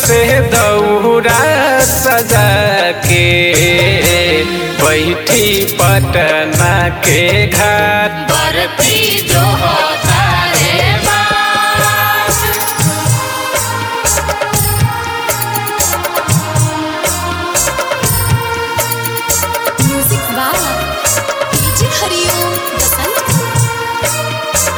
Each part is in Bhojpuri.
से दौरा सजा के बैठी पटना के घाट बरती जो होता रे बास music by DJ Hariom Basant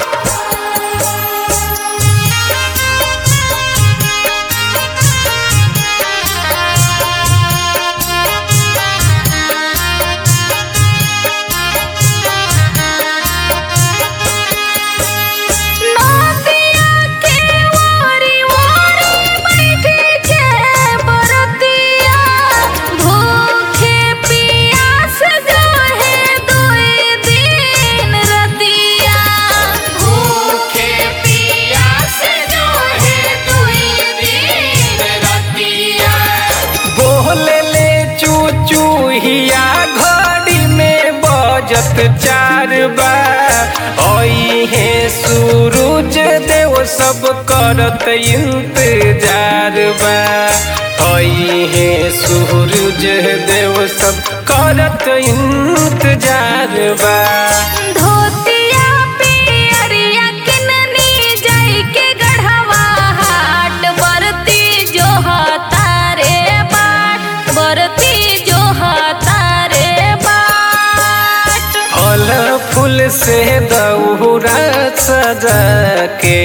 नदिया के ओरी ओरी बैठे के बरतिया भूखे पियास जोहे दुई दिन रतिया भूखे पियास जो है दुई दिन रतिया बोले ले चूचू हिया घड़ी में बजत चार बा ओई है सूरज देव सब करत इंतजार बा ओई है सूरज देव सब करत इंतजार बा धोतिया पियरिया किननी जाई के गढ़वा हाट बरती जो हतारे बाट बरती जो हतारे बाट फल फूल से दौरा सजा के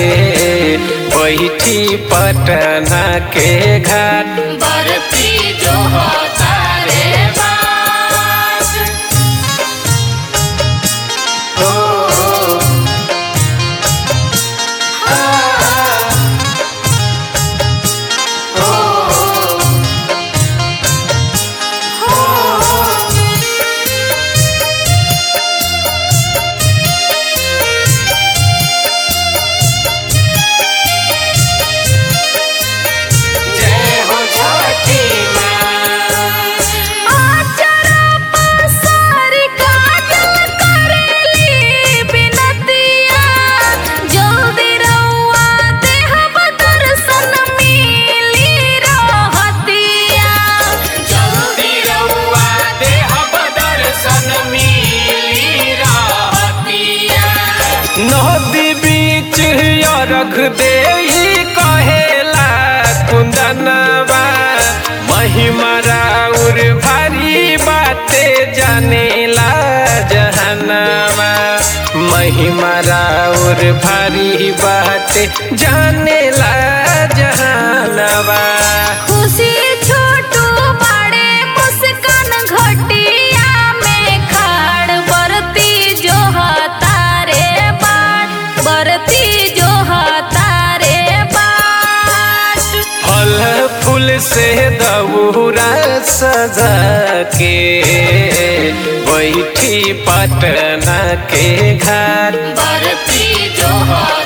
बैठी पटना के घाट बरती जो होता रे बास जय हो छठी माँ आचरा पसारी काटल करेली बिनतिया जल्दी रउआ देहब दर्शन मिली रहतिया जल्दी रउआ देहब दर्शन मिली रहतिया नदी बीच अरघ दे कहेला कुंदनवा महिमा राउर भारी बाते जानेला जहनवा महिमा राउर भारी बाते जानेला जहनवा खुशी छोटू बड़े मुस्कान घटिया में खाड़ बरती जो हतारे बाट बरती जो हतारे बाट फल फूल से दौरा सजा के बैठी पटना के घाट बरती जो हो